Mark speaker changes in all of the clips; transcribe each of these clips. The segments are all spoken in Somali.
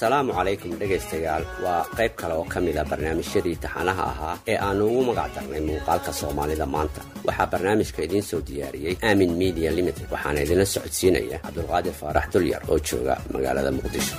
Speaker 1: asalaamu calaykum dhegaystayaal waa qayb kale oo ka mid a barnaamijyadii taxanaha ahaa ee aannu ugu magac darnay muuqaalka soomaalida maanta waxaa barnaamijka idiin soo diyaariyey aamin media limited waxaana idinla socodsiinaya cabdulqaadir faarax dulyar oo jooga magaalada muqdisho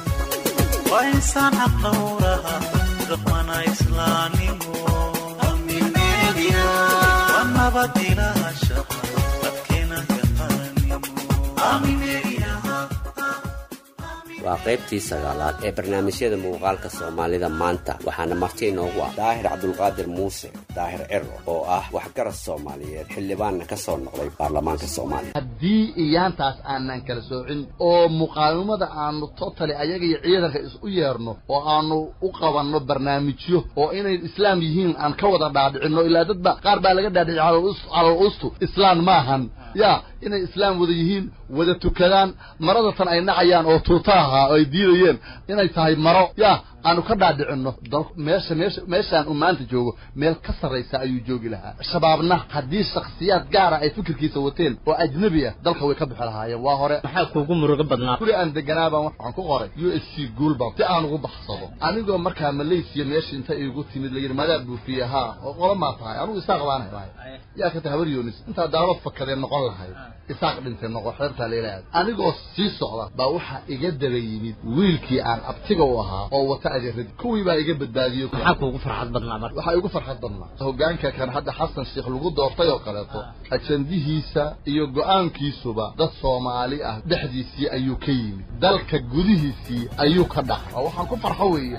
Speaker 1: waa qaybtii sagaalaad ee barnaamijyada muuqaalka soomaalida maanta waxaana marti inoogu ah daahir cabdulqaadir muuse daahir ciro oo ah waxgarad soomaaliyeed xildhibaanna ka soo noqday baarlamaanka soomaaliya
Speaker 2: haddii iyaantaas aanan kala soocin oo muqaawimada aanu totali ayaga iyo ciidanka isu yeerno oo aanu u qabanno barnaamijyo oo inay islaam yihiin aan ka wada dhaadhicinno ilaa dadba qaar baa laga dhaadhicay calal ustu islaan maahan ya inay islaam wada yihiin wada tukadaan maradatan ay nacayaan oo tuuta ahaa oo ay diidayeen inay tahay maro ya aanu ka dhaadhicinno meesha meesha meeshaan uu maanta joogo meel ka sarraysa ayuu joogi lahaa shabaabna haddii shakhsiyaad gaara ay fikirkiisa wateen oo ajnebi ah dalka way ka bixi lahaayeen waa hore
Speaker 3: maxaa kuugu murugo badnaa
Speaker 2: guri aan deganaabaan waxaan ku qoray u s c guulbam si aan ugu baxsado anigoo markaa malaysiya meesha inta iigu timid layidhi madaa buufiye haa oo qola maa tahay anugu isaaq baan helay yaa ka tahay habar yoonis intaa daalad fakadee noqon lahayd isaaq dhintay noqo xeertaa leelaad anigoo sii socda baa waxaa iga daba yimid wiilkii aan abtiga u ahaa oo wata adeeradi kuwii baa iga badbaadiyey
Speaker 3: maxaa kuugu farxad badnaa marka
Speaker 2: waxaa igu farxad badnaa hogaanka kan hadda xasan sheekh lagu doortay oo kaleeto ajandihiisa iyo go-aankiisuba dad soomaali ah dhexdiisii ayuu ka yimid dalka gudihiisii ayuu ka dhacay oo waxaan ku farxo weeye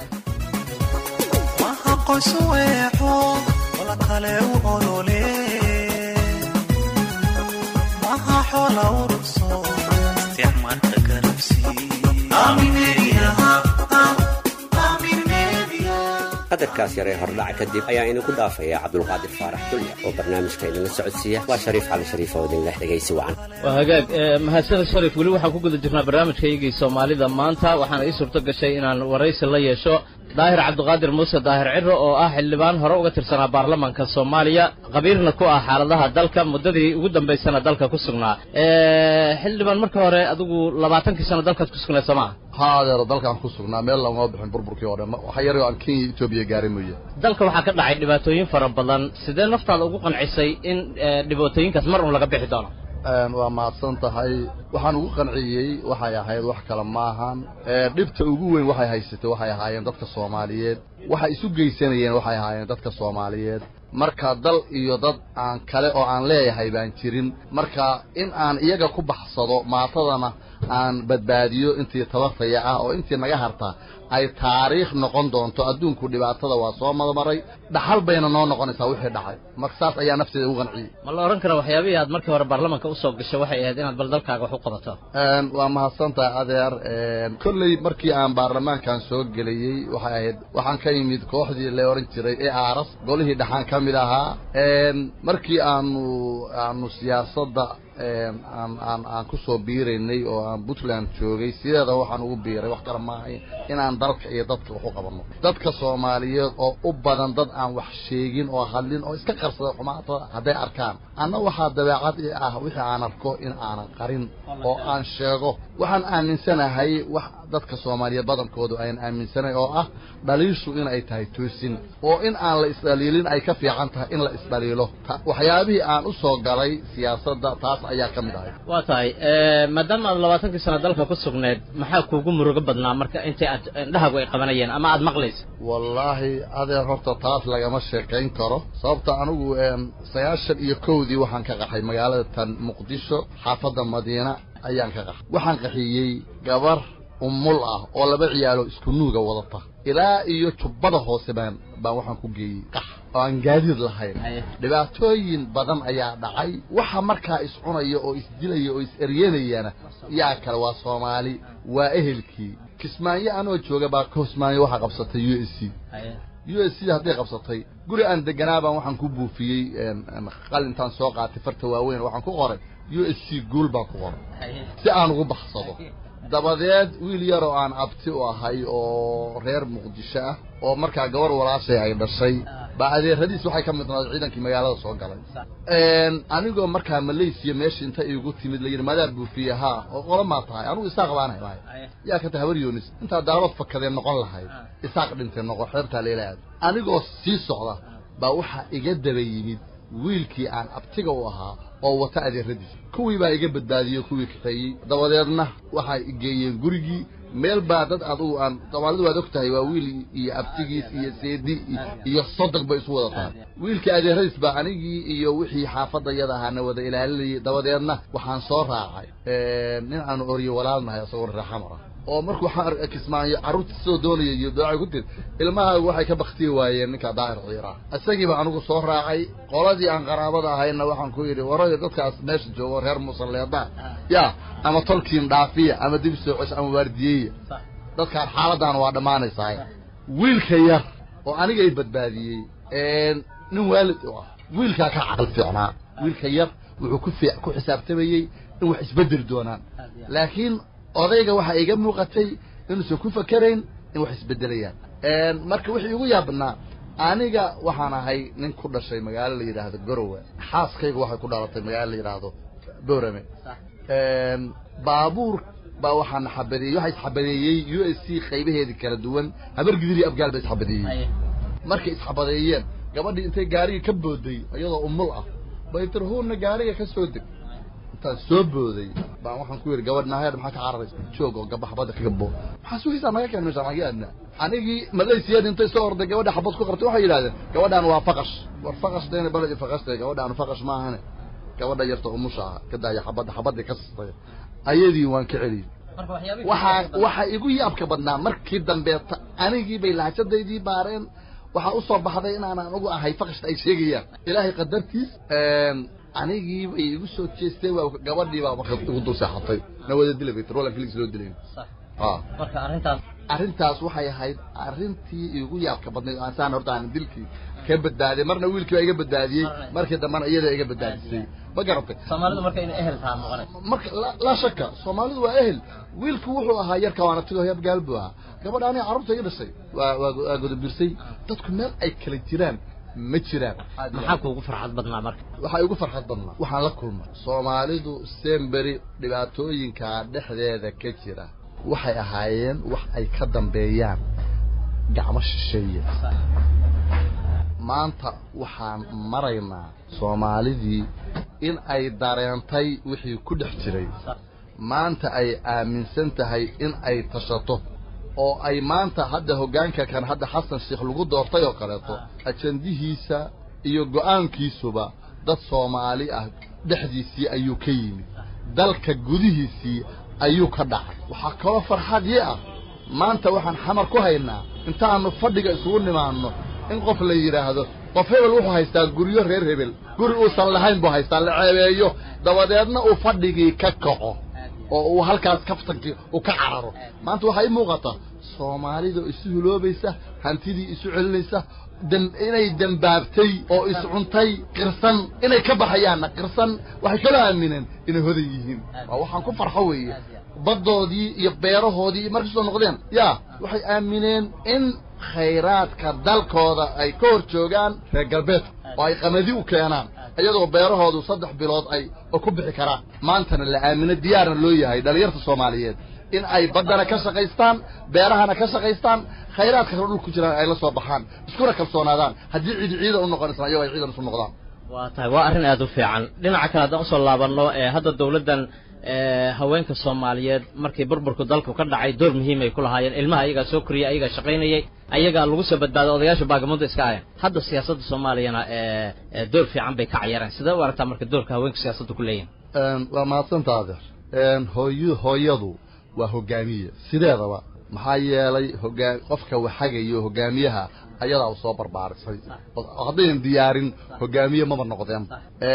Speaker 1: qadarkaas yaree hordhaca kadib ayaa idinku dhaafaya cabdulqaadir faarax dulyar oo barnaamijka idinla socodsiiya waa shariif cali shariif oo idinleh dhegaysi wacan
Speaker 3: waa hagaag mahadsaned sharif weli waxaan ku guda jirnaa barnaamijkaygii soomaalida maanta waxaana ii suurto gashay inaan waraysi la yeesho daahir cabdiqaadir muuse daahir ciro oo ah xildhibaan hore uga tirsanaa baarlamaanka soomaaliya qabiirna ku ah xaaladaha dalka muddadii ugu dambaysana dalka ku sugnaa xildhibaan marka hore adigu labaatankii sano dalkaad ku sugnayd soo maa
Speaker 2: ha adeero dalkaan ku sugnaa meel lagama bixin burburkii oo dhan waxa yar aan kenya etoobiya gaaray mooye
Speaker 3: dalka waxaa ka dhacay dhibaatooyin fara badan sidee naftaada ugu qancisay in dhibaatooyinkaas mar un laga bixi doono
Speaker 2: waa mahadsan tahay waxaan ugu qanciyey waxay ahayd wax kale maahan dhibta ugu weyn waxay haysatay waxay ahaayeen dadka soomaaliyeed waxay isu geysanayeen waxay ahaayeen dadka soomaaliyeed marka dal iyo dad aan kale oo aan leeyahay baan jirin marka in aan iyaga ku baxsado maatadana aan badbaadiyo intii tabartaya ah oo intii naga harta ay taariikh noqon doonto adduunku dhibaatada waa soo madmaray dhaxal bayna noo noqonaysaa wixii dhacay marka saas ayaa nafteeda ugu qanciyey
Speaker 3: ma la odhan kara waxyaabihii aad markii hore baarlamaanka usoo gashay waxay ahayd inaad bal dalkaaga wax u qabato
Speaker 2: waa mahadsantahay adeer kolley markii aan baarlamaankan soo gelayey waxay ahayd waxaan ka yimid kooxdii la ohan jiray ee aaras golihii dhaxaan ka mid ahaa markii aanu aanu siyaasadda aan aan aan ku soo biiraynay oo aan puntland joogay sideeda waxaan ugu biiray wax kale maahay inaan dalka iyo dadka wax u qabanno dadka soomaaliyeed oo u badan dad aan wax sheegin oo hadlin oo iska qarsada xumaatada hadday arkaan anna waxaa dabeecad i ah wixii aan arko in aanan qarin oo aan sheego waxaan aaminsanahay wax dadka soomaaliyeed badankoodu ayan aaminsanayn oo ah dhaliishu in ay tahay toosin oo in aan la isdhaliilin ay ka fiican tahay in la isdhaliilo waxyaabihii aan u soo galay siyaasadda taas ayaa ka mid ahay
Speaker 3: waa tahay maadaama aad labaatankii sano dalka ku sugneed maxaa kuugu murugo badnaa marka intii aad indhahaagu ay qabanayeen ama aad maqlaysa
Speaker 2: wallaahi adeer horta taas lagama sheekayn karo sababta anigu sagaashan iyo kowdii waxaan ka qaxay magaalada tan muqdisho xaafadda madiina ayaan ka qaxay waxaan qaxiyey gabar umul ah oo laba ciyaalo isku nuuga wadata ilaa iyo jubbada hoose baan baan waxaan ku geeyey qax oo aan gaadiid lahayn dhibaatooyin badan ayaa dhacay waxa markaa iscunaya oo isdilaya oo is-eryanayana yaa kale waa soomaali waa ehelkii kismaayo anoo jooga baa kismaayo waxaa qabsatay u s c u s c hadday qabsatay guri aan deganaabaan waxaan ku buufiyey qalintaan soo qaatay farta waaweyn waxaan ku qoray u s c guul baan ku qoray si aan ugu baxsado dabadeed wiil yar oo aan abti u ahay oo reer muqdisho ah oo markaa gabar walaashay ay dhashay baa adeeradiis waxay ka mid noqday ciidankii magaalada soo galay anigoo markaa malaysiya meesha inta igu timid la yidhi madaa buufiye haa oo qola maa tahay anugu isaaq baan helay yaa ka tahay habar yoonis intaa daalabad fakadee noqon lahayd isaaq dhintay noqo xeebtaa leela aad anigoo sii socda baa waxaa iga daba yimid wiilkii aan abtiga u ahaa oo wata adeeradiis kuwii baa iga badbaadiyey kuwii kaxeeyey dabadeedna waxay geeyeen gurigii meel baa dad adugu aan soomaalidu waad og tahay waa wiil iyo abtigiis iyo seedi iyo sodog bay isu wada tahay wiilkii adeeradiis baa anigii iyo wixii xaafadayada ahaana wada ilaalinayay dabadeedna waxaan soo raacay nin aanu oryo walaalnahay isagoo reexamara oo markuu waxaan kismaayo carruurta soo doonaya iyo doocay ku tir ilmaha waxay ka baktiyi waayeen ninka daahir ciira isagiiba anigu soo raacay qoladii aan qaraabada ahayna waxaan ku yidhi warayo dadkaas meesha joogo reer musalleeda ya ama tolkiin dhaafiya ama dib soo cesho ama waardiyeeya dadkaan xaaladaan waa dhammaanaysaa wiilka yar oo aniga i badbaadiyey nin waalid u ah wiilkaa ka caqli fiicnaa wiilka yar wuxuu ku fi ku xisaabtamayey in wax isbedeli doonaan laakiin odayga waxaa iga muuqatay inuusan ku fakerayn in wax isbedelayaan marka wixii igu yaabnaa aniga waxaan ahay nin ku dhashay magaalo la yidhaahdo gorowe xaaskayga waxay ku dhalatay magaalo la yidhaahdo boorame baabuur baa waxaana xabadeeyey waxaa isxabadeeyey u s c qaybaheedii kala duwan habar gidir iyo abgaal ba isxabadeeyey markay isxabadeeyeen gabadhii intay gaariga ka booday iyadoo umul ah bay tirhuunna gaariga ka soo deg intaan soo booday baan waxaan ku yidhi gabadh naheer maxaa ka cararaysa joog oo gaba xabadda kaga boo maxaa sugaysaa naga keen meeshaan naga aadna anigii malaysiyad intay soo orday gabadha xabad ku qabtay waxay yidhahdeen gabadhaan waa faqash war faqash dayna baledi faqashtay gabadhaan faqash maahane gabadha yarta umusha ah ka daaya xabadda xabaddii ka sistay ayadii waan ka celiyey waxaa waxaa igu yaabka badnaa markii dambeeta anigii bay lahjadaydii baareen waxaa usoo baxday inaan anugu ahay faqashta ay sheegayaan ilaahay qadartiis anigii bay igu soo jeestay waa gabadhii baa marka igu dul seexatay na wada dilay bay roland felix loo dilayn
Speaker 3: marka arrintaas
Speaker 2: arrintaas waxay ahayd arrintii igu yaabka badnayd aan saan horta aan dilkii ka badbaadiyay marna wiilkii baa iga badbaadiyey markii dambena iyada iga badbaadisay ma garatay
Speaker 3: soomaalidu marka inay ehel taha noqonaysa
Speaker 2: marka laa shaka soomaalidu waa ehel wiilku wuxuu ahaa yarka waana tigo yabgaal buu ahaa gabadha aniga carruurta iga dhashay waa waa godobirsay dadku meel ay kala jiraan ma jiraan
Speaker 3: maxaa kuugu farxad badnaa marka
Speaker 2: waxaa igu farxad badnaa waxaan la kulmay soomaalidu semberi dhibaatooyinka dhexdeeda ka jira waxay ahaayeen wax ay ka dambeeyaan gacmo shisheeye maanta waxaan maraynaa soomaalidii in ay dareentay wixii ku dhex jiray maanta ay aaminsan tahay in ay tashato oo ay maanta hadda hoggaanka kan hadda xasan sheekh lagu doortay oo kaleeto ajandihiisa iyo go'aankiisuba dad soomaali ah dhexdiisii ayuu ka yimid dalka gudihiisii ayuu ka dhacay waxaa kaloo farxadii ah maanta waxaan xamar ku haynaa intaannu fadhiga isugu nimaanno in qof la yidhaahdo qof hebel wuxuu haystaa guryo reer hebel guri uusan lahayn buu haystaa la ceebeeyo dabadeedna uu fadhigii ka kaco oo uu halkaas kaftankii uu ka cararo maanta waxaa ii muuqata soomaalida isu huloobaysa hantidii isu celinaysa inay dembaabtay oo iscuntay qirsan inay ka baxayaanna qirsan waxay kala aamineen inay hodan yihiin waa waxaan ku farxo weeye baddoodii iyo beerahoodii markay soo noqdeen yaa waxay aamineen in khayraadka dalkooda ay ka hor joogaan reer galbeedka oo ay qamadi u keenaan iyadoo beerahoodu saddex bilood ay ku bixi karaan maantana la aamino diyaarna loo yahay dhallinyarta soomaaliyeed in ay baddana ka shaqaystaan beerahana ka shaqaystaan khayraadka kale dhulku jiraan ay la soo baxaan iskuna kalsoonaadaan haddii ciidi ciidan u noqonaysan ayagoo ay ciidan isu noqdaan
Speaker 3: waa tahay waa arrin aada u fiican dhinaca kale haddaan usoo laabanno ee hadda dawladdan haweenka soomaaliyeed markii burburku dalku ka dhacay door muhiim ay ku lahaayeen ilmaha ayagaa soo koriyay ayagaa shaqaynayay ayagaa lagu soo badbaaday odayaasha baagamundo iska ahayn hadda siyaasadda soomaaliyana door fiican bay ka cayareen sidee u aragtaa marka doorka haweenka siyaasadda ku leeyihin
Speaker 2: waa mahadsantaa adeer hooy hooyadu waa hogaamiye sideedaba maxaa yeelay hogaa qofka waxagayo hogaamiyaha ayadaa u soo barbaarisay haddaynan diyaarin hogaamiye maba noqdeen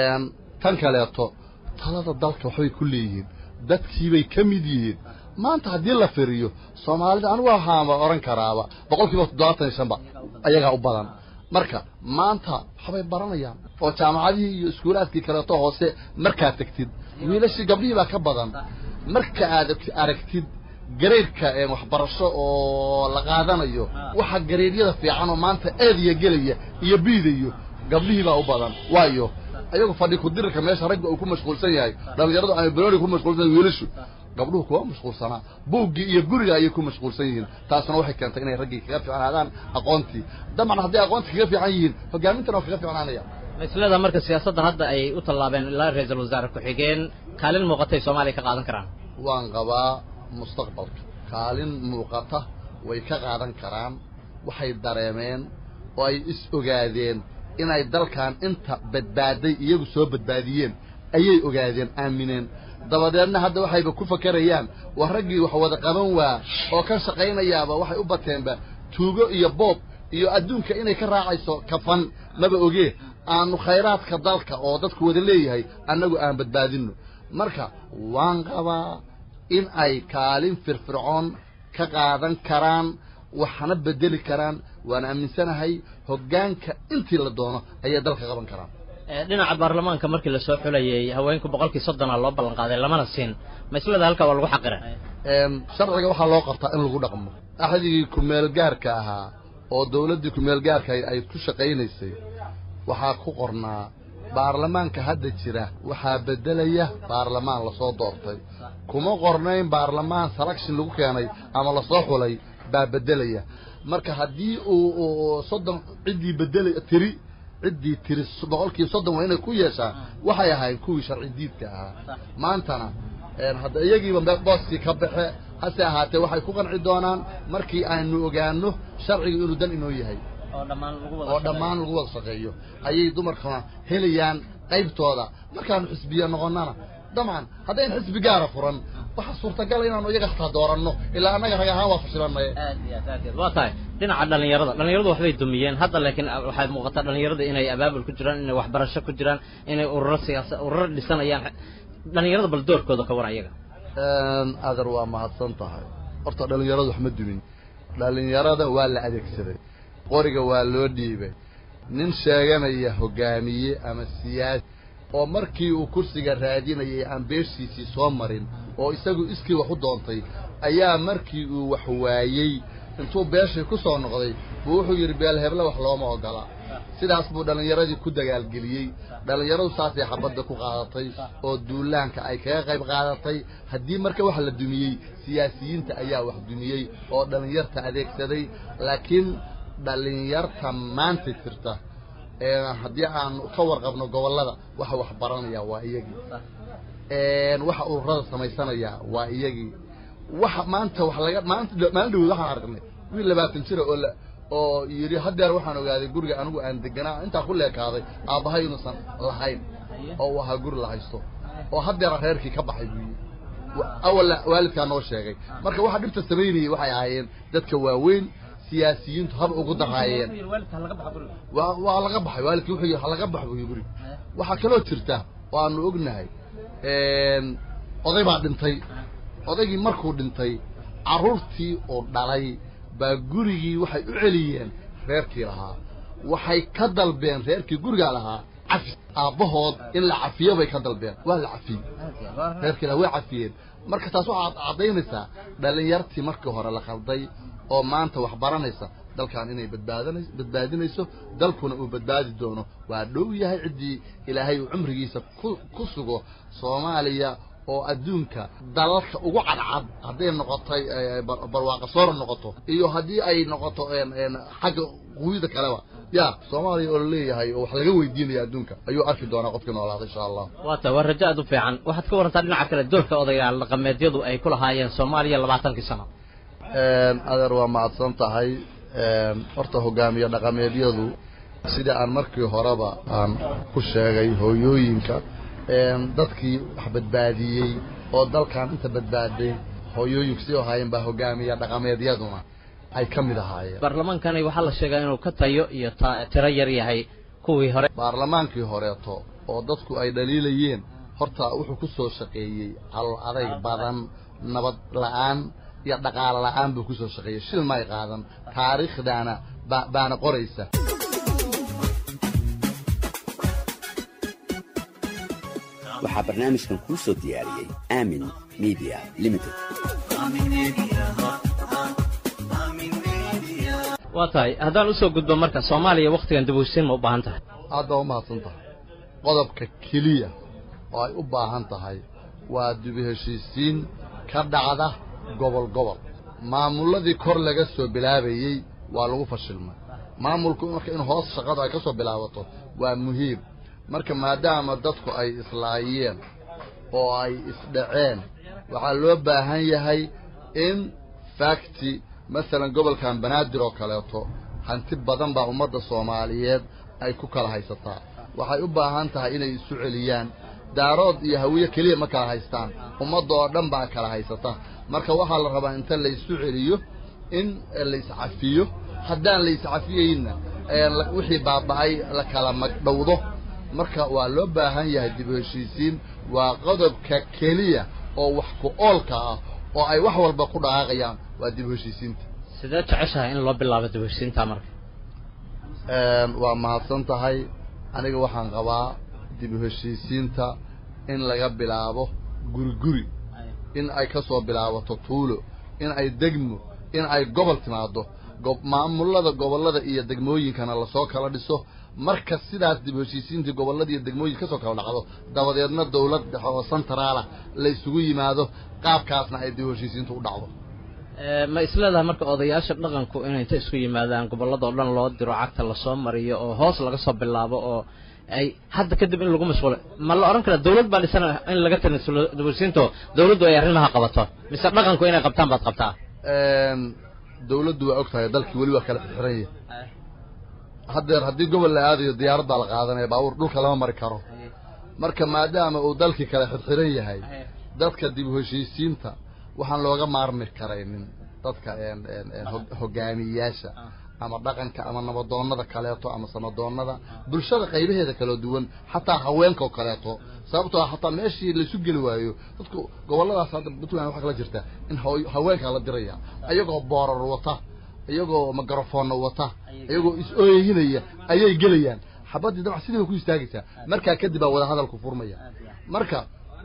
Speaker 2: tan kaleeto talada dalka waxbay ku leeyihiin dadkiibay ka mid yihiin maanta haddii la firiyo soomaalida anigu waxaanba odhan karaaba boqol kiiba toddobaatan iyo shanba ayagaa u badan marka maanta waxbay baranayaan oo jaamacadihii iyo iskuulaadkii kaleeto hoose markaad tegtid wiilashii gabdhihii baa ka badan marka aad aragtid gareydka waxbarasho oo la qaadanayo waxa gareedyada fiican oo maanta eediya gelaya iyo biidayo gabdhihii baa u badan waayo ayagu fadhi kudirirka meesha ragga uu ku mashquulsan yahay dhalinyaradu ay banooni ku mashquulsan yahay wiilashu gabdhuhu kuma mashquulsanaa buuggii iyo guriga ayay ku mashquulsan yihiin taasna waxay keentay inay raggii kaga fiicnaadaan aqoontii dabcan hadday aqoontii kaga fiican yihiin hogaamintana waa kaga fiicnaanaya
Speaker 3: maislada marka siyaasaddan hadda ay u tallaabeen ilaa ra-iisul wasaare ku-xigeen kaalin muuqatay soomaaliya ka qaadan karaan
Speaker 2: waan qabaa mustaqbalka kaalin muuqata way ka qaadan karaan waxay dareemeen oo ay is ogaadeen inay dalkan inta badbaaday iyagu soo badbaadiyeen ayay ogaadeen aamineen dabadeedna hadda waxayba ku fakerayaan waa raggii wax wada qaban waa oo ka shaqaynayaaba waxay u bateenba tuugo iyo boob iyo adduunka inay ka raacayso kafan maba ogee aanu khayraadka dalka oo dadku wada leeyahay annagu aan badbaadinno marka waan qabaa in ay kaalin firfircoon ka qaadan karaan waxna bedeli karaan waan aaminsanahay hoggaanka intii la doono ayay dalka qaban karaan
Speaker 3: dhinaca baarlamaanka markii lasoo xulayay haweenku boqolkii soddona loo ballan qaaday lamana siin maislada halkaa waa lagu xaqira
Speaker 2: sharciga waxaa loo qabtaa in lagu dhaqmo axdigii ku-meelgaarka ahaa oo dawladdii ku-meelgaarka ay ku shaqaynaysay waxaa ku qornaa baarlamaanka hadda jira waxaa beddelaya baarlamaan lasoo doortay kuma qornayn baarlamaan selection lagu keenay ama lasoo xulay baa beddelaya marka haddii uu soddon ciddii beddelay tiri ciddii tiri boqolkiiba soddon waa inay ku yeeshaan waxay ahayd kuwii sharci diidka ahaa maantana hadda iyagiiba booskii ka baxe hase ahaatee waxay ku qanci doonaan markii aynu ogaano sharciga inuu dan inoo yahay oo dhammaan lagu wada shaqeeyo ayay dumarkuna helayaan qaybtooda markaanu xisbiya noqonnana dabcan haddayn xisbi gaara furan waxaa suurtagala inaanu iyaga hataa dooranno ilaa annaga rag ahaan waa fashilanay
Speaker 3: waa tahay dhinaca dhalinyarada dhalinyaradu waxbay dumiyeen hadda laakiin waxay muuqataa dhalinyarada inay abaabul ku jiraan inay waxbarasho ku jiraan inay ururo siyaasa ururo dhisanayaan dhalinyarada bal doorkooda ka war ayaga
Speaker 2: adar waa mahadsan tahay horta dhalinyaradu wax ma dumin dhalinyarada waa la adeegsaday qoriga waa loo dhiibay nin sheeganaya hogaamiye ama siyaasi oo markii uu kursiga raadinayay aan beeshiisii soo marin oo isagu iskii wax u doontay ayaa markii uu wax waayey intuu beeshii ku soo noqday buu wuxuu yidhi beelheble wax looma ogola sidaas buu dhallinyaradii ku dagaalgeliyey dhallinyaradu saasay xabadda ku qaadatay oo duulaanka ay kaga qayb qaadatay haddii marka wax la dumiyey siyaasiyiinta ayaa wax dumiyey oo dhallinyarta adeegsaday laakiin dhallinyarta maanta jirta haddii aan ka warqabno gobollada waxa wax baranaya waa iyagii waxa ururada samaysanaya waa iyagii waxa maanta wax laga maanta maalin dhawood waxaan aragnay wiil labaatan jira oo la oo yidhi haddeer waxaan ogaaday guriga anigu aan deganaa intaa ku leekaaday aabbahay inuusan lahayn oo uu ahaa guri la haysto oo haddeera reerkii ka baxay buu yidhi awal waalidkaa noo sheegay marka waxa dhibta samaynayay waxay ahaayeen dadka waaweyn siyaasiyiintu haba ugu daraayeen waa waa laga baxay waalidkii wuxuu yidhi ha laga bax buy guriga waxaa kaloo jirta oo aanu ognahay oday baa dhintay odaygii markuu dhintay carruurtii uu dhalay baa gurigii waxay u celiyeen reerkii lahaa waxay ka dalbeen reerkii gurigaa lahaa cafi aabbahood in la cafiyo bay ka dalbeen waa la cafiyey reerkii lahaa way cafiyeen marka taas waxaad caddaynaysaa dhallinyartii markii hore la qalday oo maanta wax baranaysa dalkan inay badbaadana badbaadinayso dalkuna uu badbaadi doono waa dhow yahay ciddii ilaahay uu cumrigiisa ku ku sugo soomaaliya oo adduunka dalalka ugu cadcad hadday noqotay barwaaqa soora noqoto iyo haddii ay noqoto xagga quwida kaleba ya soomaaliya oo laleeyahay oo wax laga weydiinaya adduunka ayuu arki doonaa qofkii noolaada insha allah
Speaker 3: waa ta waa rajo aad u fiican waxaad ka warantaa dhinaca kale doorka odayaal dhaqameedyadu ay ku lahaayeen soomaaliya labaatankii sano
Speaker 2: adeer waa mahadsan tahay horta hogaamiye dhaqameedyadu sida aan markii horeba aan ku sheegay hooyooyinka dadkii wax badbaadiyey oo dalkan inta badbaaday hooyooyinku sii ahaayeen baa hogaamiye dhaqameedyaduna ay ka mid ahaayeen
Speaker 3: baarlamaankani waxaa la sheegaa inuu ka tayo iyo tiro yar yahay kuwii hore
Speaker 2: baarlamaankii horeeto oo dadku ay dhaliilayeen horta wuxuu ku soo shaqeeyey calool adayg badan nabad la-aan iyo dhaqaalo la-aan buu kusoo shaqeeyey shil may qaadan taariikhdaana ba baana qoraysa
Speaker 1: waxaa barnaamijkan kuu soo diyaariyey aamin media limited
Speaker 3: waa tahay haddaan usoo gudbo marka soomaaliya wakhtigan dibuysiin ma u baahan tahay
Speaker 2: aad baa u mahadsan tahay qodobka keliya oo ay u baahan tahay waa dibu heshiisiin ka dhacda gobol gobol maamulladii kor laga soo bilaabayey waa lagu fashilmay maamulku marka in hoos shaqadu ay ka soo bilaabato waa muhiim marka maadaama dadku ay islaayeen oo ay isdhaceen waxaa loo baahan yahay in fakti masalan gobolkan banaadir oo kaleeto hanti badan baa ummadda soomaaliyeed ay ku kala haysataa waxay u baahan tahay inay isu celiyaan daarood iyo hawiye keliya ma kala haystaan ummadda oo dhan baa kala haysata marka waxaa la rabaa inta la isu celiyo in la iscafiyo haddaan la iscafiyeyna wixii baaba'ay la kala magdhowdo marka waa loo baahan yahay dib u heshiisiin waa qodobka keliya oo wax ku oolka ah oo ay wax walba ku dhaqaaqayaan waa dib u heshiisiinta
Speaker 3: sidee jeceshahay in loo bilaabo dib u heshiisiinta marka
Speaker 2: waa mahadsan tahay aniga waxaan qabaa dib u heshiisiinta in laga bilaabo guri guri in ay ka soo bilaabato tuulo in ay degmo in ay gobol timaado maamulada gobollada iyo degmooyinkana lasoo kala dhiso marka sidaas dib u heshiisiintii gobollada iyo degmooyinka kasoo kala dhacdo dabadeedna dawlad dhexe oo centraala la isugu yimaado qaabkaasna ay dib u heshiisiintu u dhacdo
Speaker 3: ma isleedahay marka odayaasha dhaqanku inay inta isku yimaadaan gobolladao dhan loo diro cagta lasoo mariyo oo hoos laga soo bilaabo oo ay hadda kadib in lagu mashquulo ma la odhan karaa dawlad baa dhisan in laga tanasulo dib u heshiisiinto dawladdu ay arrimaha qabato mise dhaqanku inay qabtaan baad qabtaa
Speaker 2: dawladdu waa og tahay dalkii weli waa kala xirxiran yahay haddeer haddii gobol la aadayo diyaarad baa la qaadanaya baabuur dhulka lama mari karo marka maadaama uu dalkii kala xirxiran yahay dadka dib u heshiisiinta waxaan looga maarmi karaynin dadka hogaamiyeyaasha ama dhaqanka ama nabadoonnada kaleeto ama samadoonnada bulshada qaybaheeda kala duwan xataa haweenka oo kaleeto sababtoo ah hataa meeshii laisu geli waayo dadku gobolladaas hadda puntland waxaa kala jirta in haweenkaa la diraya iyagoo boorar wata iyagoo mikrofonna wata iyagoo is-ooyhinaya ayay gelayaan xabaddii dabca sidii bay ku istaagaysaa markaa kadib baa wadahadalku furmaya marka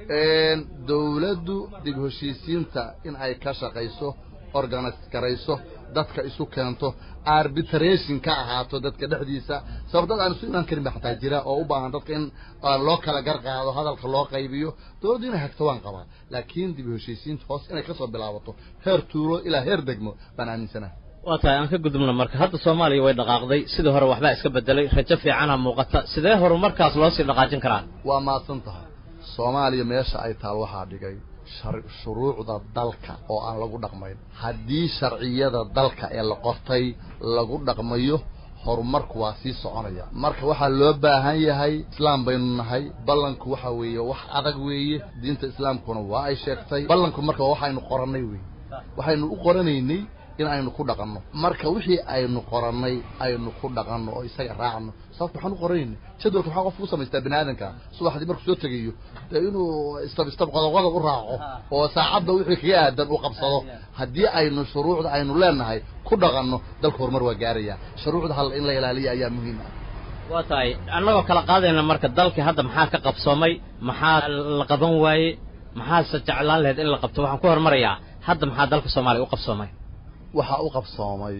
Speaker 2: dawladdu dib heshiisiinta in ay ka shaqayso organise garayso dadka isu keento arbitration ka ahaato dadka dhexdiisa sabab dad aan isu imaan karin ba xataa jira oo u baahan dadka in loo kala gar qaado hadalka loo qaybiyo dawladdu inay hagto waan qabaa laakiin dib heshiisiinta hoos inay kasoo bilaabato heer tuulo ilaa heer degmo baan aaminsanaha
Speaker 3: waa tahay aan ka gudubno marka hadda soomaaliya way dhaqaaqday sidii hore waxbaa iska bedelay rajo fiicana muuqata sidee horumarkaas loo sii dhaqaajin karaa
Speaker 2: waa mahadsan tahay soomaaliya meesha ay taal waxaa dhigay shuruucda dalka oo aan lagu dhaqmayn haddii sharciyada dalka ee la qortay lagu dhaqmayo horumarku waa sii soconaya marka waxaa loo baahan yahay islaam baynu nahay ballanku waxa weeye wax adag weeye diinta islaamkuna waa ay sheegtay ballanku marka waxaynu qorannay weeye waxaynu u qoranaynay in aynu ku dhaqanno marka wixii aynu qorannay aynu ku dhaqanno oo isaga raacno sababta waxaan u qoranayna jadwalka maxaa qofku u samaystaa bini aadanka subaxdii markuu soo tegayo dee inuu istab istab qodob qodob u raaco oo saacadda wixii kaga aadan uu qabsado haddii aynu shuruucda aynu leenahay ku dhaqanno dalka horumar waa gaaraya shuruucda hal in la ilaaliya ayaa muhiim ah
Speaker 3: waa tahay annagoo kala qaadayna marka dalkii hadda maxaa ka qabsoomay maxaa la qaban waaye maxaase jeclaan lahayd in la qabto waxaan ku hormarayaa hadda maxaa dalka soomaaliya u qabsoomay
Speaker 2: waxaa u qabsoomay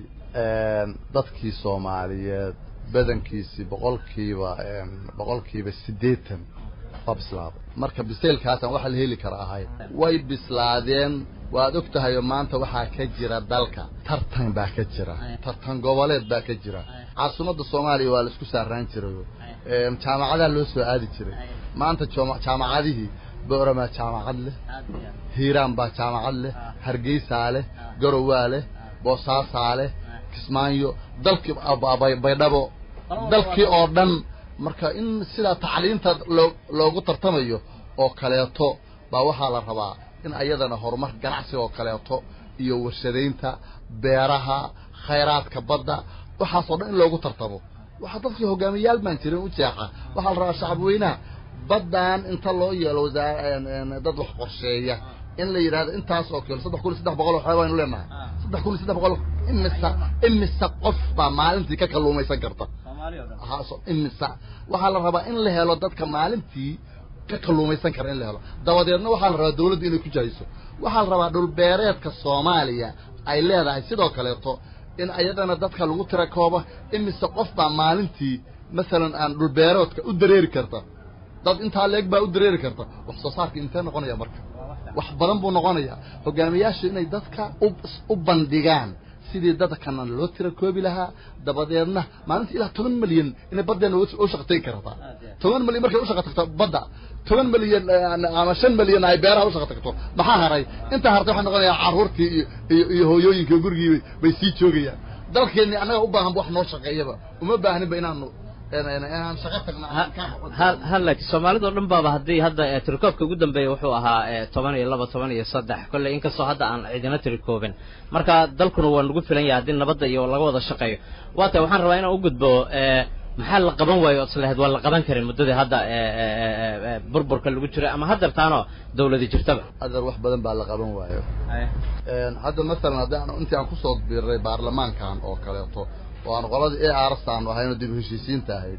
Speaker 2: dadkii soomaaliyeed badankiisii boqolkiiba boqolkiiba siddeetan waa bislaaday marka biseylkaasaan waxa la heli kara ahay way bislaadeen waad og tahay oo maanta waxaa ka jira dalka tartan baa ka jira tartan goboleed baa ka jira caasimadda soomaaliya waa la isku saaraan jirayo jaamacadaha loo soo aadi jiray maanta jaamacadihii booramaa jaamacad leh hiiraan baa jaamacad leh hargeysaa leh garowaa leh boosaasaa leh kismaayo dalkii baydhabo dalkii oo dhan marka in sidaa tacliinta loo loogu tartamayo oo kaleeto baa waxaa la rabaa in ayadana horumar ganacsiga oo kaleeto iyo warshadaynta beeraha khayraadka badda waxaasoo dhan in loogu tartamo waxaa dadkii hogaamiyayaal baan jirin u jeexa waxaa la rabaa shacab weynaha baddan inta loo yeelo wasaa dad wax qorsheeya in la yidhahdo intaas oo kilo saddex kun iyo saddex boqol oo xeeb aynu leenahay saddex kun iyo saddex boqol imisa imisa qof baa maalintii ka kalluumaysan karta imisa waxaa la rabaa in la helo dadka maalintii ka kalluumaysan kara in la helo dabadeedna waxaa la rabaa dawladdu inay ku jahayso waxaa la rabaa dhulbeereedka soomaaliya ay leedahay sidoo kaleeto in ayadana dadka lagu tira koobo imise qof baa maalintii masalan aan dhulbeereedka u dareeri karta dad intaa leeg baa u dareeri karta wax soo saarka intee noqonaya marka wax badan buu noqonayaa hogaamiyaashu inay dadka u bandhigaan sidii dadkana loo tira koobi lahaa dabadeedna maalintii ilaa toban milyan inay baddeena u shaqatayn kartaa toban milyan markay u shaqa tagto badda toban milyan ama shan milyan ay beeraha u shaqa tagto maxaa haray intaa hartay waxay noqonayaa carruurtii iyo iyo iyo hooyooyinkii gurigii bay sii joogayaan dalkeenni annaga u baahan wax noo shaqeeyaba uma baahaninba inaanu inaan shaqo tagna
Speaker 3: ha laakiin soomaalida oo dhan baaba haddii hadda tirikoobka ugu dambeeya wuxuu ahaa toban iyo laba toban iyo saddex kolley inkastoo hadda aan cidina tirikoobin marka dalkuna waa nagu filan yahay haddii nabadda iyo laga wada shaqeeyo waa tahay waxaan rabaa inaan u gudbo maxaa la qaban waayo oo islahayd waa la qaban karin muddadii hadda burburka lagu jiray ama haddeertaanoo dawladi jirtaba
Speaker 2: adeer wax badan baa la qaban waayo hadda masalan haddii aan intii aan kusoo biiray baarlamaankan oo kaleeto oo aan qoladii e aras aanu ahayno dib heshiisiinta ahayd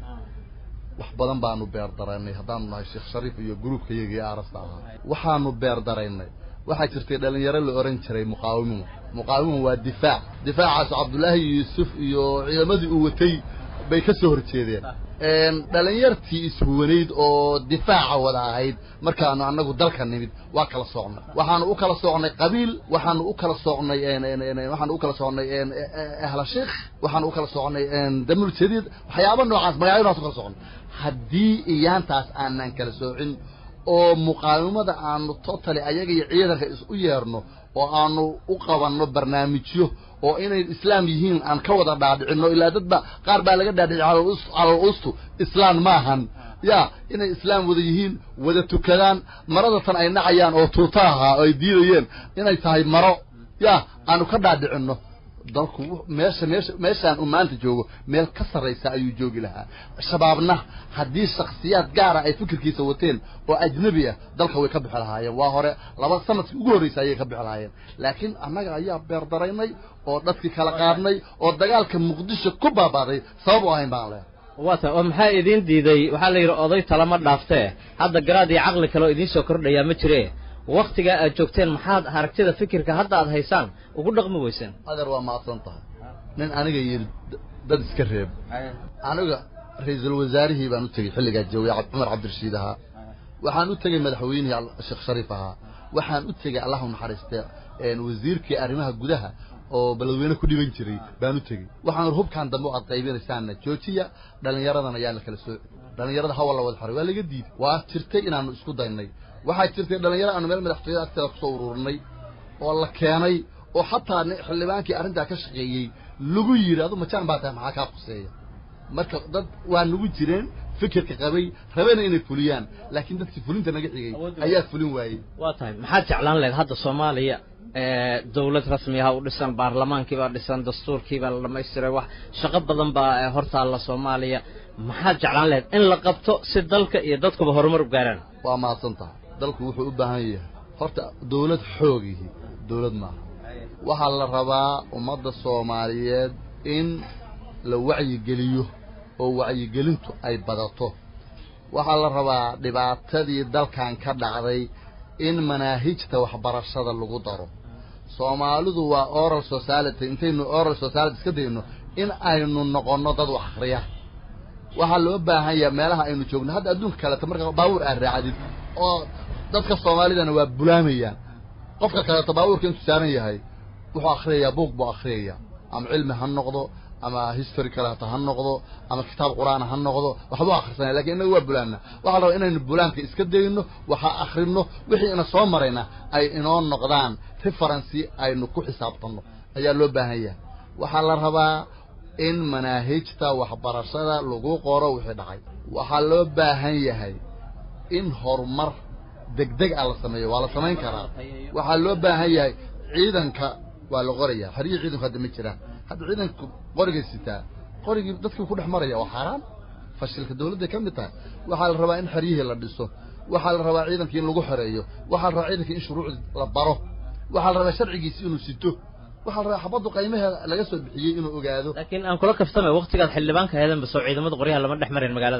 Speaker 2: wax badan baanu beer daraynay haddaanu nahay sheekh shariif iyo gruubka iyagii arasta ahaa waxaanu beer daraynay waxaa jirtay dhalinyaro la oran jiray muqaawimuhu muqaawimuhu waa difaac difaacaas cabdullaahi yuusuf iyo ciidamadii uu watay bay ka soo horjeedeen dhalinyartii ishuwanayd oo difaaca wada ahayd markaanu annagu dalka nimid waa kala soocnay waxaanu u kala soocnay qabiil waxaanu u kala soocnay waxaanu u kala soocnay ahla sheekh waxaanu u kala soocnay damul jadiid waxyaaba noocaas magacyadaas u kala soocnay haddii iyaantaas aanan kala soocin oo muqaawimada aanu totally ayaga iyo ciidanka is u yeerno oo aanu u qabanno barnaamijyo oo inay islaam yihiin aan ka wada dhaadhicinno ilaa dadba qaar baa laga dhaadhici calal ustu islaan maahan ya inay islaam wada yihiin wada tukadaan marada tan ay nacayaan oo tuuta ahaa oo ay diidayeen inay tahay maro ya aanu ka dhaadhicinno dalku meesha meesha meeshaan uu maanta joogo meel ka sarraysa ayuu joogi lahaa shabaabna haddii shaksiyaad gaara ay fikirkiisa wateen oo ajnabi ah dalka way ka bixi lahaayeen waa hore laba sanadkii ugu horreysa ayay ka bixi lahaayeen laakiin annaga ayaa beerdaraynay oo dadkii kala qaadnay oo dagaalka muqdisho ku baabaaday sabab u ahayn baan leehay
Speaker 3: waa ta oo maxaa idiin diiday waxaa la yidhi oday talama dhaaftee hadda garaad iyo caqli kale oo idiin soo kordhayaa ma jire waktigaa aad joogteen maxaad aragtida fikirka hadda aad haysaan ugu dhaqmi weyseen
Speaker 2: adeer waa mahadsan tahay nin aniga yidhi dad iska reeb aniga ra-iisul wasaarihii baan u tegey xilligaa jawey cumar cabdirashiid ahaa waxaan u tegey madaxweynihii sheekh shariif ahaa waxaan u tegey allahu naxariiste wasiirkii arrimaha gudaha oo beledweyne ku dhiban jiray baan u tegey waxaan hubkaan dambe o aad qaybinaysaana joojiya dhallinyaradan ayaa la kala sooci dhallinyarada hawa la wada xaray waa laga diiday waa jirtay inaanu isku daynay waxaa jirtay dhalinyaro aanu meel madaxtooyada agteeda kusoo ururinay oo la keenay oo xataa xildhibaankii arrintaa ka shaqeeyey lagu yidhi adu majaan baa tahay maxaa kaa quseeya marka dad waa nagu jireen fikirka qabay rabena inay fuliyaan laakiin dadkii fulinta naga xigay ayaa fulin waayey
Speaker 3: waa tahay maxaad jeclaan lahayd hadda soomaaliya dawlad rasmi aha u dhisan baarlamaankii baa dhisan dastuurkii baa la dhamaystiray wax shaqo badan baa hortaalla soomaaliya maxaad jeclaan lahayd in la qabto si dalka iyo dadkuba horumar u gaaraan
Speaker 2: waa mahadsan tahay dalku wuxuu u baahan yahay horta dawlad xoogihi dawlad maaha waxaa la rabaa ummadda soomaaliyeed in la wacyigeliyo oo wacyigelintu ay badato waxaa la rabaa dhibaatadii dalkan ka dhacday in manaahijta waxbarashada lagu daro soomaalidu waa oral society intaynu oral society iska dayno in aynu noqonno dad wax akhriya waxaa loo baahan yaha meelaha aynu joogno hadda adduunka kaleeto marka baabuur aad raacdid oo dadka soomaalidana waa bulaamayaan qofka kaleeto baabuurka intuu saaran yahay wuxuu akhriyayaa buug buu akhriyayaa ama cilmi ha noqdo ama history kaleeto ha noqdo ama kitaab qur-aana ha noqdo waxbuu akhrisanaya lakin innaga waa bulaana waxaa la rabaa inaynu bulaanka iska dayno waxa akhrino wixii ina soo marayna ay inoo noqdaan referency aynu ku xisaabtanno ayaa loo baahan yahay waxaa la rabaa in manaahijta waxbarashada lagu qoro wixii dhacay waxaa loo baahan yahay in horumar degdeg ah la sameeyo waa la samayn karaa waxaa loo baahan yahay ciidanka waa la qoraya xerihii ciidanku hadda ma jiraan hadda ciidanku qorigay sitaa qorigii dadkii ku dhex maraya waa xaaraan fashilka dawladday ka mid tahay waxaa la rabaa in xeryihii la dhiso waxaa la rabaa ciidankii in lagu xoreeyo waxaa la rabaa ciidankii in shuruucdi la baro waxaa la rabaa sharcigiisi inuu sito waxaa la rabaa xabaddu qaymaheeda laga soo bixiyey inuu ogaado
Speaker 3: laakiin aan kula kaftamay waktigaad xildhibaanka heedanba soo ciidamada qoryaha lama dhex marin magaalada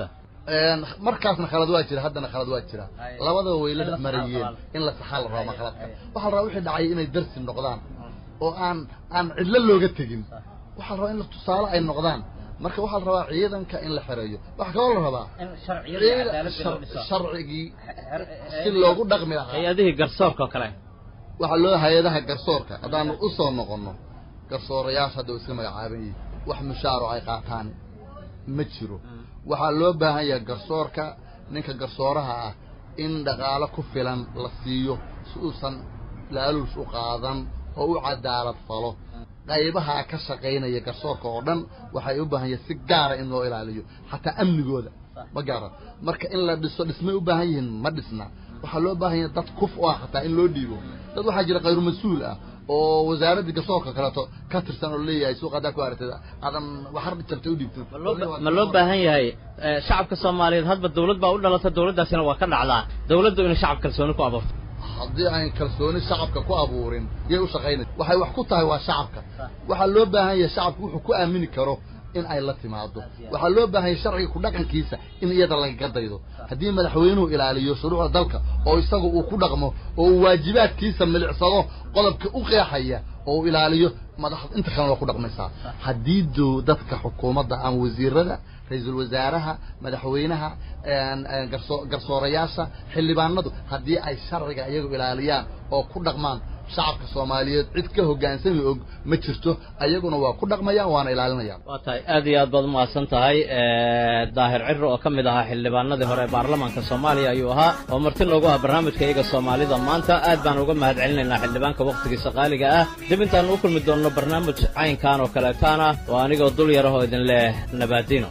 Speaker 2: markaasna khalad waa jira haddana khalad waa jira
Speaker 3: Ay.
Speaker 2: labadaba way la
Speaker 3: In la
Speaker 2: marayeen
Speaker 3: saxaa la
Speaker 2: in la saxaa la rabaa khaladka
Speaker 3: ay.
Speaker 2: waxaa la rabaa wixii dhacay inay darsi noqdaan oo aan aan cidlo looga tegin waxaa la rabaa in la tusaale ay noqdaan marka waxaa la rabaa ciidanka in la xereeyo waxaa kaloo la rabaa
Speaker 3: in sharciyada iyo cadaaladda loo
Speaker 2: shar-
Speaker 3: dhiso
Speaker 2: sharcigii si loogu dhaqmi lahaa
Speaker 3: hay-adihii garsoorka oo kale
Speaker 2: waxaa loo hay-adaha garsoorka haddaanu u soo noqonno garsoorayaasha hadda way iska magacaaban yihiin wax mushaaro ay qaataan ma jiro waxaa loo baahan yahay garsoorka ninka garsooraha ah in dhaqaalo ku filan la siiyo si uusan laaluus u qaadan oo u cadaalad falo qaybaha ka shaqaynaya garsoorka oo dhan waxay u baahan yihiin si gaara in loo ilaaliyo xataa amnigooda ma gaara marka in la dhiso dhismay u baahan yihiin ma dhisna waxaa loo baahan yahay dad kuf u ah xataa in loo dhiibo dad waxaa jira khayru mas-uul ah oo wasaaraddii garsoorka kaleeto ka tirsan oo leeyahay suuqa haddaa ku aragtay aadan waxar jabtay u dhiibto
Speaker 3: ma loo- ma loo baahan yahay eh, shacabka soomaaliyeed hadba dawlad baa u dhalata dawladdaasina waa ka dhacdaa dawladdu inay shacab kalsooni ku abuurto
Speaker 2: haddii aan kalsooni shacabka ku abuurin yay u shaqaynaysa waxay wax ku tahay waa shacabka waxaa loo baahan yahay shacabku wuxuu ku aamini karo in ay la timaado waxaa loo baahan yahay sharciga ku dhaqankiisa in iyada lagaga daydo haddii madaxweynuhu ilaaliyo shuruucda dalka oo isaga uu ku dhaqmo oo uu waajibaadkiisa milicsado qodobka u qeexaya oo uu ilaaliyo madaxda inta kalena waa ku dhaqmaysaa haddii do dadka xukuumadda ama wasiirada ra-iisul wasaaraha madaxweynaha een, een, garso- garsoorayaasha xildhibaanadu haddii ay sharciga iyagu ilaaliyaan oo ku dhaqmaan shacabka soomaaliyeed cid ka hoggaansami og ma jirto ayaguna waa ku dhaqmayaan waana ilaalinayaan
Speaker 3: waa tahay aad iyo aad baad umahadsan tahay daahir ciro oo ka mid ahaa xildhibaanadii hore ee baarlamaanka soomaaliya ayuu ahaa oo marti noogu ah barnaamijka iyaga soomaalida maanta aad baan uga mahad celinaynaa xildhibaanka wakhtigiisa qaaliga ah dib intaan u kulmi doonno barnaamij caynkan oo kaleetaana oo anigoo dul yarahoo idin leh nabaadino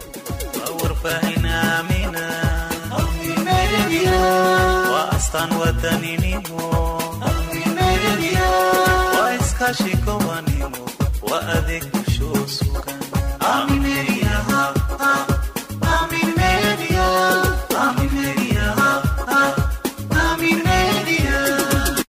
Speaker 4: warfahinaamina waa astaan wadaninimo waa iskaashi gobanimo waa adeeg bulshoo sugan